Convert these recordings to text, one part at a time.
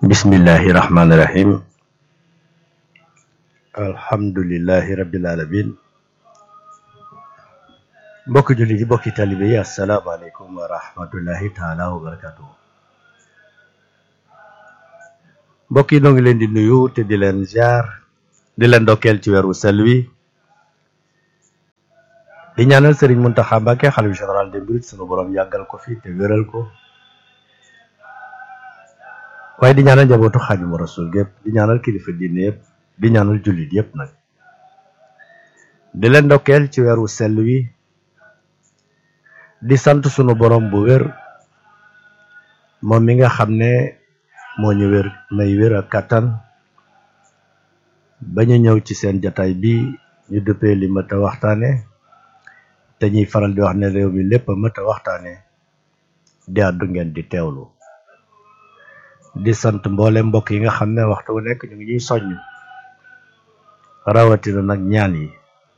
bismillahi rahmaani rahim alhamdulillahi rabbil alamin mbokki jullit yi mbokki talibe yi asalaamaaleykum wa rahmatullahi taala wa barakatuhu mbokk yi noo ngi leen di nuyu te di leen ziar di leen ndokkeel ci weeru sel wi di ñaanal Serigne Mountakha Mbacké xalifa général des mourides sunu borom yàggal ko fi te wéral ko waaye di ñaanal njabootu Xaadimu Rasuul gépp di ñaanal kilifa diine yëpp di ñaanal jullit yëpp nag di leen ndokkeel ci weeru sell wi di sant sunu borom bu wér moom mi nga xam ne moo ñu wér may wér ak kàttan ba ñu ñëw ci seen jataay bi ñu dëppee li mat a waxtaane te ñuy faral di wax ne réew mi lépp a mat a waxtaane di àddu ngeen di teewlu di sant mboole mbokk yi nga xam ne waxtu wu nekk ñu ngi ñuy soññ rawatina nag ñaan yi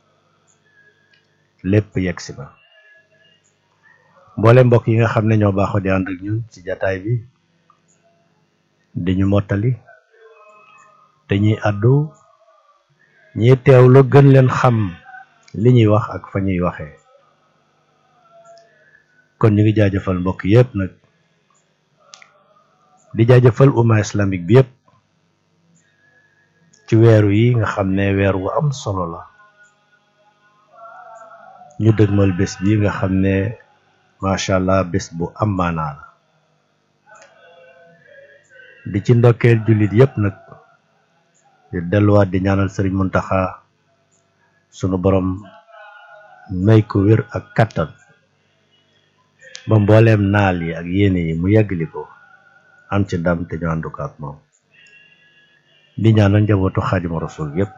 lépp yegg si na mboole mbokk yi nga xam ne ñoo baaxoo di ànd ak ñun ci jataay bi di ñu mottali te ñuy àddu ñiy teewlu gën leen xam li ñuy wax ak fa ñuy waxee kon ñu ngi jaajëfal mbokk yépp nag di jaajëfal umma islamique bi yépp ci weeru yi nga xam ne weer wu am solo la ñu dëgmal bés bi nga xam ne macha allah bés bu am maanaa la di ci ndokkeel jullit yépp nag di delluwaat di ñaanal sëriñ Muntaxa sunu borom may ko wér ak kattan ba mbooleem naal yi ak yéene yi mu yeggali ko am ci ndam te ñu àndu ko ak moom di ñaanal njabootu Xaadimu Rasuul yépp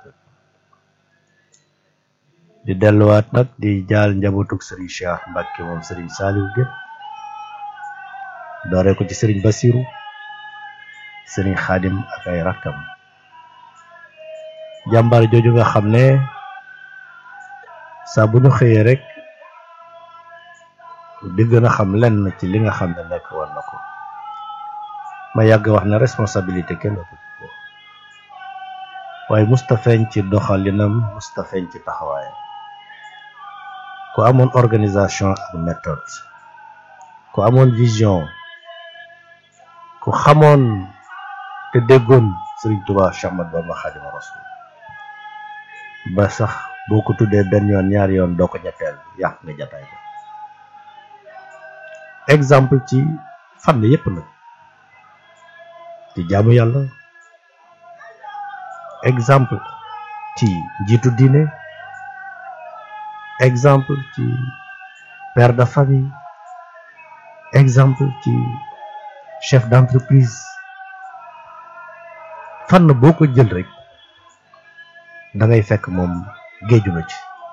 di delluwaat nag di jaal njabootuk sëriñ Cheikh Mbàkke moom sëriñ Saaliw gépp dooree ko ci sëriñ Basiru sëriñ Xaadim ak ay rakkam jàmbaar jooju nga xam ne saa bu ñu xëyee rek di gën a xam lenn ci li nga xam ne nekk war na ko ma yàgg wax ne responsabilité kenn ëpp ko waaye musta feeñ ci doxalinam musta feeñ ci taxawaayam ku amoon organisation ak méthode ku amoon vision ku xamoon te déggoon Sëriñ Tuubaa Séex Ahmadu Bamba Xaadimu Rasuul ba sax boo ko tuddee benn yoon ñaari yoon doo ko ñetteel yàq nga jataay ba exemple ci fànn yépp nag ci jaamu yàlla exemple ci njiitu diine exemple ci père de famille exemple ci chef d'entreprise fànn boo ko jël rek da ngay fekk moom géeju na ci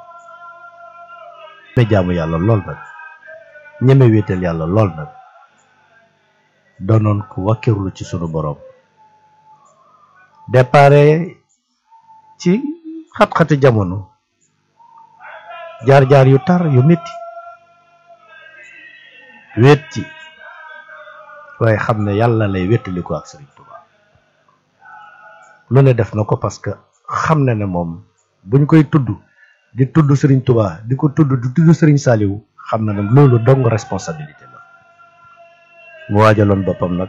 ñeme jaamu yàlla lool nag ñeme wéetal yàlla lool nag doonoon ku wakkirlu ci sunu boroom dépare ci xat-xati jamono jaar-jaar yu tar yu metti wéet ci waaye xam ne yàlla lay wéttali ko ak Sëriñ Tuubaa lu ne def na ko parce que xam na ne moom buñ koy tudd di tudd Sëriñ Tuubaa di ko tudd di tudd Sëriñ Saaliwu xam na ne loolu dong responsabilité la mu waajaloon boppam nag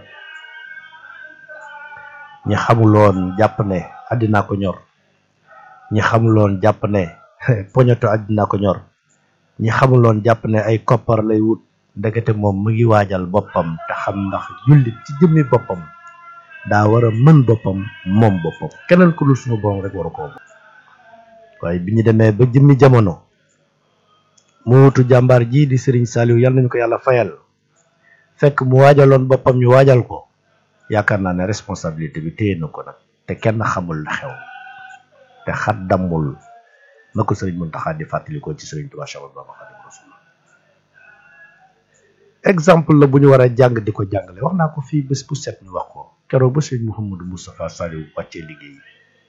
ñi xamuloon jàpp ne àddinaa ko ñor ñi xamuloon jàpp ne poñeto àddinaa ko ñor ñi xamuloon jàpp ne ay koppar lay wut ndekete moom mu ngi waajal boppam te xam ndax jullit ci jëmmi boppam daa war a mën boppam moom boppam keneen ku dul suñu borom rek waru koo waaye bi ñu demee ba jëmmi jamono mu wutu jàmbaar ji di Sëriñ Saaliw yal nañu ko yàlla fayal fekk mu waajaloon boppam ñu waajal ko yaakaar naa ne responsabilité bi téye na ko nag te kenn xamul la xew te xat dammul na ko Sëriñ Muntaxa di fàttalikoo ci Sëriñ Tuubaa Séex Ahmadu Bamba Xaadimu Rasuul exemple la bu ñu war a jàng di ko jàngale wax naa ko fii bés bu set ñu wax ko keroog ba Sëriñ Mouhamadou Moustapha Saliou wàccee liggéey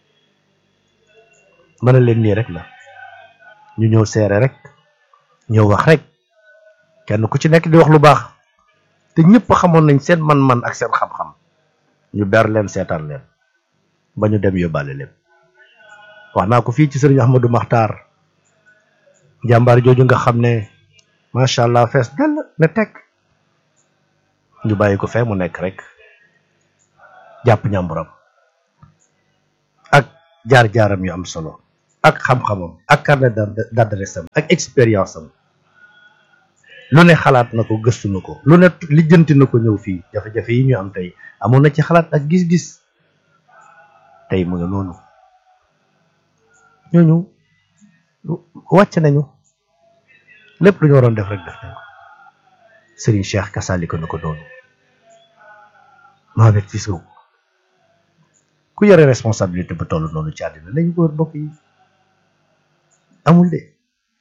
mën na leen nii rek la ñu ñëw seere rek ñëw wax rek kenn ku ci nekk di wax lu baax te ñëpp xamoon nañ seen man-man ak seen xam-xam ñu ber leen seetaan leen ba ñu dem yóbbaale lépp wax naa ko fii ci sëriñ Ahmadou Maxtaar jàmbaar jooju nga xam ne macha allah fees dell ne teg ñu bàyyi ko fee mu nekk rek jàpp ñàmburam ak jaar-jaaram yu am solo ak xam-xamam ak carnet d'adresse am ak expérience am lu ne xalaat na ko gëstu na ko lu ne lijjanti na ko ñëw fii jafe-jafe yi ñu am tey amoon na ci xalaat ak gis-gis tey mu ngi noonu ñooñu wàcc nañu lépp lu ñu waroon def rek def nañ ko Serigne Cheikh kasaalika na ko doonu Mohamed Fisow ku yore responsabilité bu toll noonu ci àddina lañu ko wër mbokk yi amul de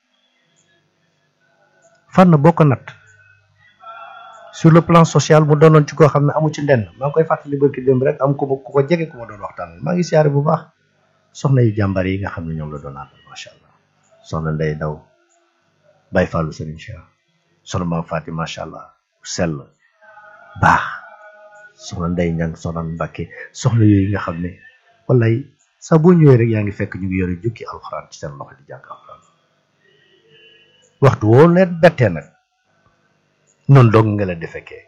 fan boo ko nat sur le plan social mu doonoon ci koo xam ne amu ci ndenn maa ngi koy fàttali barki démb rek am ku ma ku ko jege ku ma doon waxtaan maa ngi siyaare bu baax soxna yu jàmbar yi nga xam ne ñoom la doon àndal macha allah soxna Ndey Daw Baye Fallou Serigne Cheikh soxna Maam Faati macha allah sell baax soxna Ndey Ñang soxna Mbàkke soxna yooyu nga xam ne wallaay saa boo ñëwee rek yaa ngi fekk ñu ngi yore jukki alxuraan ci seen loxo di jàng alxuraan waxtu woo leen bettee nag noonu dong nga leen di fekkee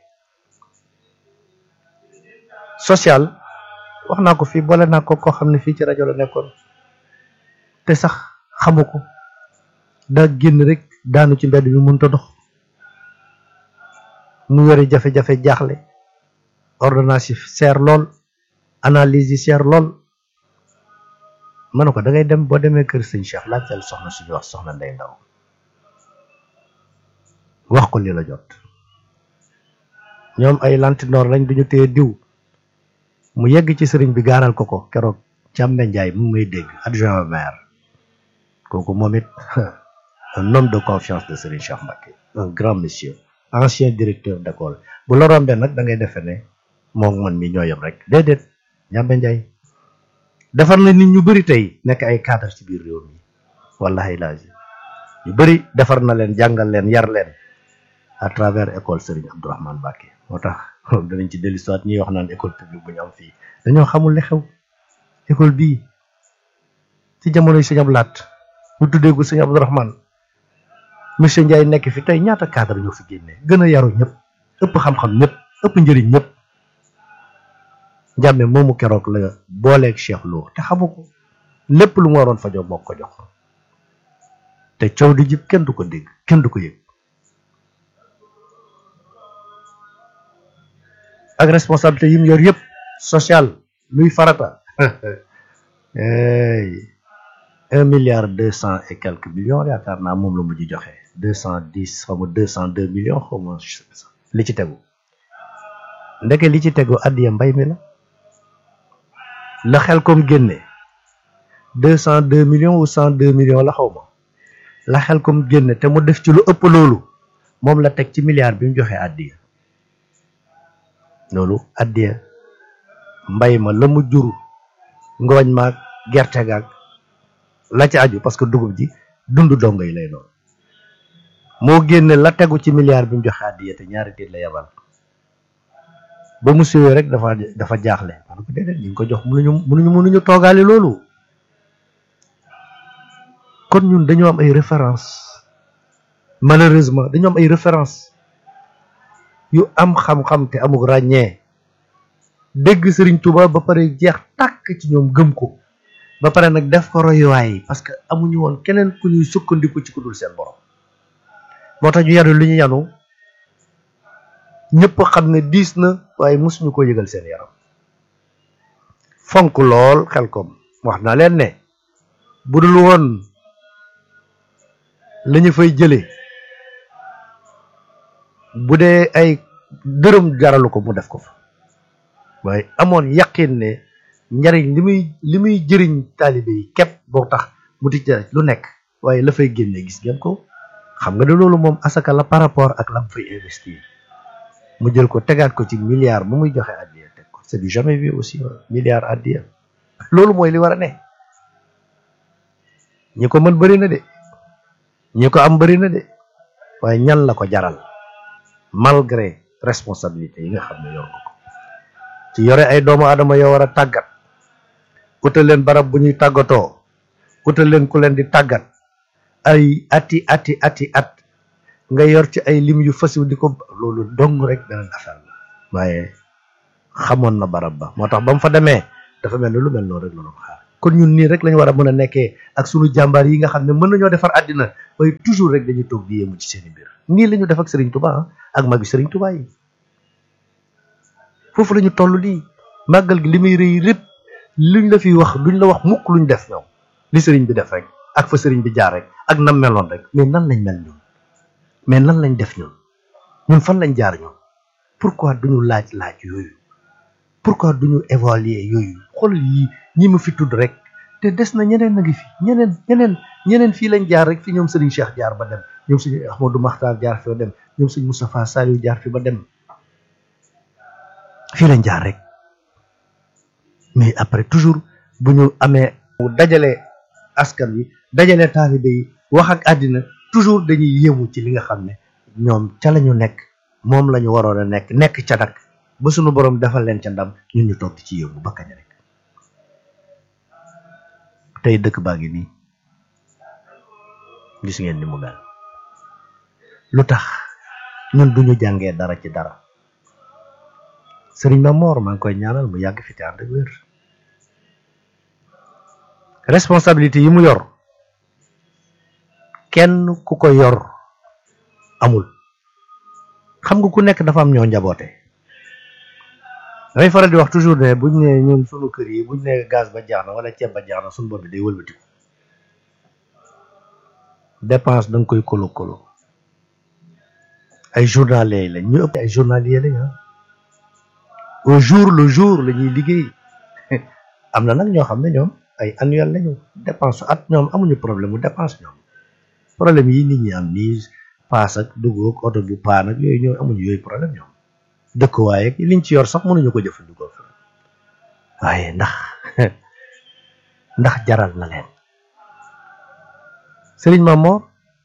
social wax naa ko fii boole naa ko koo xam ne fii ci rajo la nekkoon te sax xamu ko daa génn rek daanu ci mbedd bi mënut a dox mu yore jafe-jafe jaaxle ordonnance yi seer lool analyse yi seer lool ma ne ko da ngay dem boo demee kër sëñ Cheikh laajteel soxna suñu wax soxna Ndey Ndaw wax ko li la jot ñoom ay lantinoor lañ duñu téye diw mu yegg ci sëriñ bi gaaral ko ko keroog Càmbe Njaay mu may dégg adjoint maire kooku moom it un homme de confiance de Serigne Cheikh Mbacké un grand monsieur ancien directeur d'école bu la rombee nag da ngay defe ne moom man mi ñoo yem rek déedéet Càmbe Njaay defar na nit ñu bëri tey nekk ay cadre ci biir réew mi wallahi laazim ñu bëri defar na leen jàngal leen yar leen à travers école Serigne Abdourahmane Mbacké moo tax danañ ci dellu soit ñuy wax naan école publique bu ñu am fii dañoo xamul li xew école bii ci jamonoy sëñ Abdou Lahat mu tuddee ko sëñ Abdourahmane monsieur Ndiaye nekk fi tey ñaata cadre ñoo fi génnee gën a yaru ñëpp ëpp xam-xam ñëpp ëpp njëriñ ñëpp njàmme moomu keroog la booleeg Cheikh Lo te xamu ko lépp lu mu waroon fajoo moo ko jox te coow di jib kenn du ko dégg kenn du ko yëg ak responsabilité yi mu yor yëpp social luy farata un milliard deux cent et quelques millions yaakaar naa moom la mujj joxe deux cent dix xaw ma deux cent deux millions xaw ma li ci tegu ndeke li ci tegu addiya mbay mi la la xel comme génne deux cent deux millions ou cent deux millions la xaw ma la xel comme génne te mu def ci lu ëpp loolu moom la teg ci milliard bi mu joxe addiya loolu addiya mbay ma la mu jur ngooñ maag gerte gaag la ci aju parce que dugub ji dund dongo yi lay doon moo génne la tegu ci milliard bi mu joxe addiya te ñaari tiit la yebal ba mu siwee rek dafa dafa jaaxle man ko déedéet ñu ngi ko jox mënuñu mënuñu mënuñu toogaale loolu kon ñun dañoo am ay référence malheureusement dañoo am ay référence yu am xam-xam te amul ràññee dégg Serigne Touba ba pare jeex tàkk ci ñoom gëm ko ba pare nag def ko royuwaay parce que amuñu woon keneen ku ñuy sukkandiku ci ku dul seen borom moo tax ñu yanu lu ñu yanu ñëpp xam ne diis na waaye mosuñu ko yëgal seen yaram fonk lool xel kom wax naa leen ne bu dul woon la ñu fay jëlee bu dee ay dërëm jaralu ko mu def ko fa waaye amoon yaqin ne njariñ li muy li muy jëriñ taalibe yi képp boo tax mu di lu nekk waaye la fay génne gis ngeen ko xam nga ne loolu moom asaka la par rapport ak lam fay investir mu jël ko tegaat ko ci milliard bu muy joxe addiya teg ko c'est du jamais vu aussi milliard addiya loolu mooy li war a ne ñi ko mën bëri na de ñi ko am bëri na de waaye ñan la ko jaral malgré responsabilité yi nga xam ne yor ko ci yore ay doomu aadama yoo war a tàggat utal leen barab bu ñuy tàggatoo utal leen ku leen di tàggat ay ati ati ati at nga yor ci ay lim yu fasiw di ko loolu dong rek beneen affaire la waaye xamoon na barab ba moo tax ba mu fa demee dafa mel ni lu mel noonu rek la doon xaar kon ñun nii rek lañu war a mën a nekkee ak sunu jàmbaar yi nga xam ne mën nañoo defar àddina waaye toujours rek dañuy toog di yéemu ci seen i mbir nii la ñu def ak Serigne Touba ak magi Serigne Touba yi foofu la ñu toll nii màggal gi li muy rëy lépp luñ la fi wax duñ la wax mukk luñ def ñoom li Serigne bi def rek ak fa Serigne bi jaar rek ak nam meloon rek mais nan lañ mel ñun mais nan lañ def ñun ñun fan lañ jaar ñun pourquoi duñu laaj laaj yooyu pourquoi duñu évaluer yooyu xoolal yi ñi ma fi tudd rek te des na ñeneen a ngi fi ñeneen ñeneen ñeneen fii lañ jaar rek fi ñoom Serigne Cheikh jaar ba dem ñoom suñu Ahmadou Makhtar jaar fi ba dem ñoom suñu Moustapha Saliou jaar fi ba dem fii lañ jaar rek mais après toujours bu ñu amee dajale askan wi dajale taalibe yi wax ak àddina toujours dañuy yéemu ci li nga xam ne ñoom ca la ñu nekk moom la ñu waroon a nekk nekk ca nag ba suñu borom defal leen ca ndam ñun ñu toog di ci yéemu ba kañ rek tey dëkk baa ngi nii gis ngeen ni mu mel lu tax ñun duñu jàngee dara ci dara sëriñ Mamor maa ngi koy ñaanal mu yàgg fi te ànd ak wér responsabilité yi mu yor kenn ku ko yor amul xam nga ku nekk dafa am ñoo njaboote damay faral di wax toujours ne buñ ne ñun sunu kër yi buñ ne gaz ba jeex na wala ceeb ba jeex na sunu bopp bi day wëlbatiku dépense da nga koy kolo kolo ay journaliers lañ ñu ëpp ay journaliers lañ ah au jour le jour la ñuy liggéey am na nag ñoo xam ne ñoom ay annuel lañu dépense at ñoom amuñu problème mu dépense ñoom problème yi nit ñi am nii paas ak dugg ak oto bu paan ak yooyu ñoom amuñu yooyu problème ñoom dëkkuwaay ak liñ ci yor sax mënuñu ko jëfandikoo fi waaye ndax ndax jaral na leen Sëriñ Mamor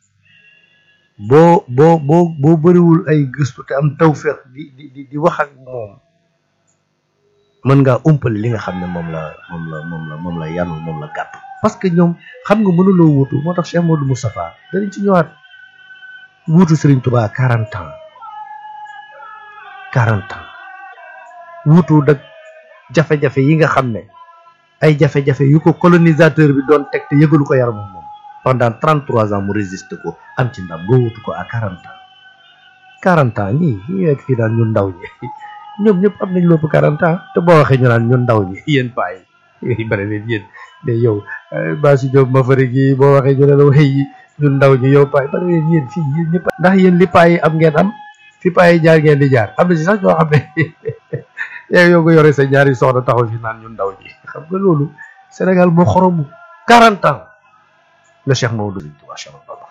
boo boo boo boo bëriwul ay gëstu te am tawfeex di di di wax ak moom mën ngaa umpale li nga xam ne moom la moom la moom la moom la yanu moom la gàtt parce que ñoom xam nga mënuloo wuutu moo tax Cheikh Modou Moustapha danañ ci ñëwaat wuutu Serigne Touba quarante ans quarante ans wuutu dak jafe-jafe yi nga xam ne ay jafe-jafe yu ko colonisateur bi doon teg te yëgalu ko yaramam moom pendant trente trois ans mu résiste ko am ci ndam nga wuutu ko à quarante ans quarante ans ñii ñi nekk fii daan ñun ndaw ñi ñoom ñëpp am nañ lépp quarante ans te boo waxee ñu naan ñun ndaw ñi yéen paa yi bari leen yéen de yow Baasi Diop ma fari gi boo waxee ñu ne la waxee yi ñun ndaw ñi yow paa yi bari leen yéen fii yéen ñëpp ndax yéen li paa yi am ngeen am fi paa yi jaar ngeen di jaar am na si sax ñoo xam ne yow yow nga yore sa ñaari soxna taxaw fi naan ñun ndaw ñi xam nga loolu Sénégal moo xoromu quarante ans la Cheikh Maodo macha allah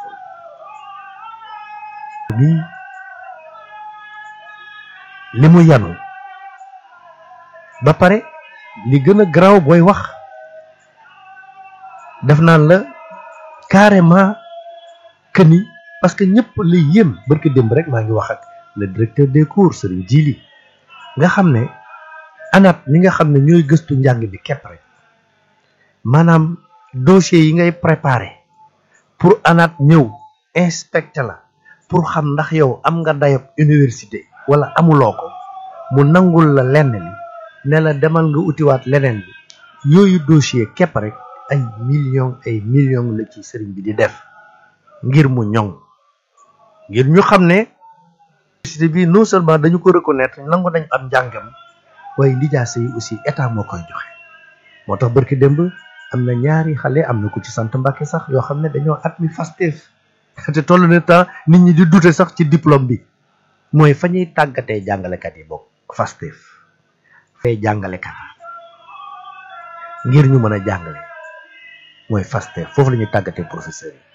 nii li mu yanu ba pare li gën a garaaw booy wax def naan la carrément que ni parce que ñëpp la yéem barki démb rek maa ngi wax ak le directeur des cours Serigne Djili nga xam ne ANAT mi nga xam ne ñooy gëstu njàng bi képp rek maanaam dossier yi ngay préparé pour ANAT ñëw inspecté la pour xam ndax yow am nga dayob université wala amuloo ko mu nangul la lenn li ne la demal nga utiwaat leneen bi yooyu dossier képp rek ay millions ay millions la ci sëriñ bi di def ngir mu ñoŋ ngir ñu xam ne université bi non seulement dañu ko reconnaître nangu nañ am njàngam waaye lijaasa yi aussi état moo koy joxe moo tax barki démb am na ñaari xale am na ko ci sant Mbàkke sax yoo xam ne dañoo admis Pastef te toll na temps nit ñi di douter sax ci diplôme bi mooy fa ñuy tàggatee jàngalekat yi bokk Pastef fay jàngalekat ngir ñu mën a jàngale mooy Pastef foofu la ñuy tàggatee professeur yi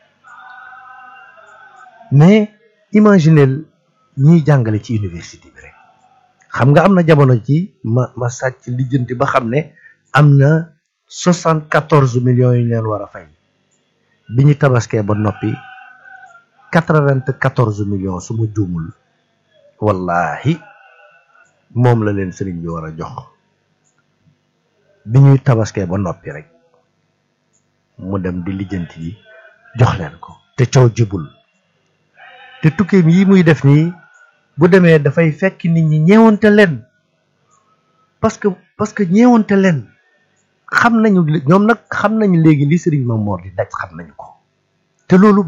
mais imaginez ñiy jàngale ci université bi rek xam nga am na jamono ci ma ma sàcc lijjanti ba xam ne am na soixante quatorze millions yu ñu leen war a fay bi ñu tabaskee ba noppi quatre vingt quatorze millions su ma juumul wallahi moom la leen sëriñ bi war a jox bi ñuy tabaskee ba noppi rek mu dem di lijjanti yi jox leen ko te coow jibul te tukkeem yi muy def nii bu demee dafay fekk nit ñi ñeewante leen parce que parce que ñeewante leen xam nañu ñoom nag xam nañu léegi li sëriñ Mamor di daj xam nañu ko te loolu